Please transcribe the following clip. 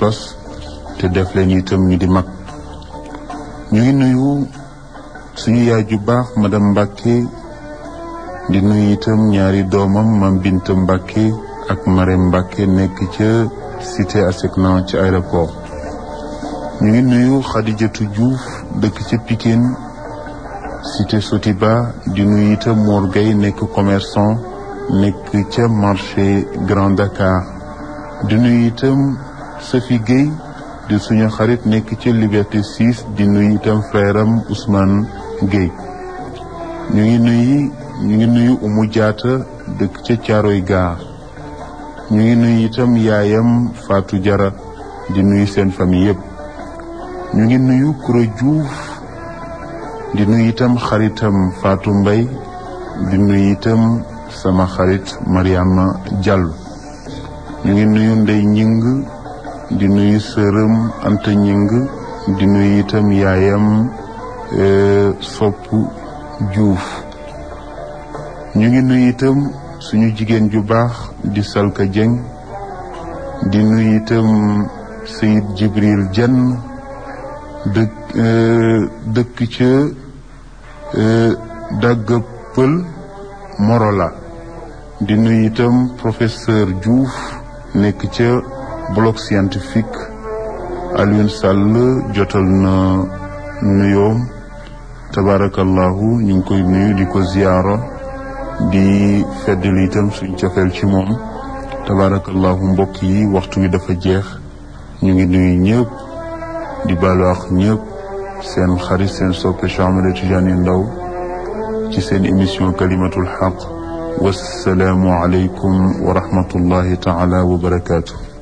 pas-pas te def leen itam ñu di mag ñu ngi nuyu suñu yaay ju baax madame Mbacke di nuyu itam ñaari doomam mam Binta Mbacke ak Marème Mbacke nekk ca cité ASECNA ci aéroport ñu ngi nuyu Khadijatou Diouf dëkk ca Pikine cité Sotiba di nuyu itam Mor Gueye nekk commerçant nekk ca marché Grand Dakar di nuyu itam Sophie Gueye di suñu xarit nekk ca Liberté 6 di nuyu itam frère am Ousmane Gueye ñu ngi nuyu ñu ngi nuyu Oumou Diatta dëkk ca Thiaroye Gare ñu ngi nuyu itam yaayam Fatou Diarra di nuyu seen famille yëpp ñu ngi nuyu Koura Diouf di nuyu itam xaritam Fatou Mbaye di nuyu itam sama xarit Mariama Diallo ñu ngi nuyu Ndey Ñing di nuyu sërëm Anta Ñing di nuyu itam yaayam Sopp Diouf ñu ngi nuyu itam suñu jigéen ju baax di Salka Dieng di nuyu itam Seyid Jibril Dieng dëkk dëkk ca dagga pël Morola di nuyu itam professeur Diouf nekk ca bloc scientifique Alioune Sall jotal na nuyoom tabarakallahu ñu ngi koy nuyu di ko ziyaara di feddali itam suñ cofeel ci moom tabarakallahu mbokk yi waxtu wi dafa jeex ñu ngi nuyu ñëpp di baalu ak ñëpp seen xarit seen soppe Cheikh Ahmed Tidiane Ndao ci seen émission kalimatul xaq wassalaamu aleykum wa rahmatullahi taala wa barakaatu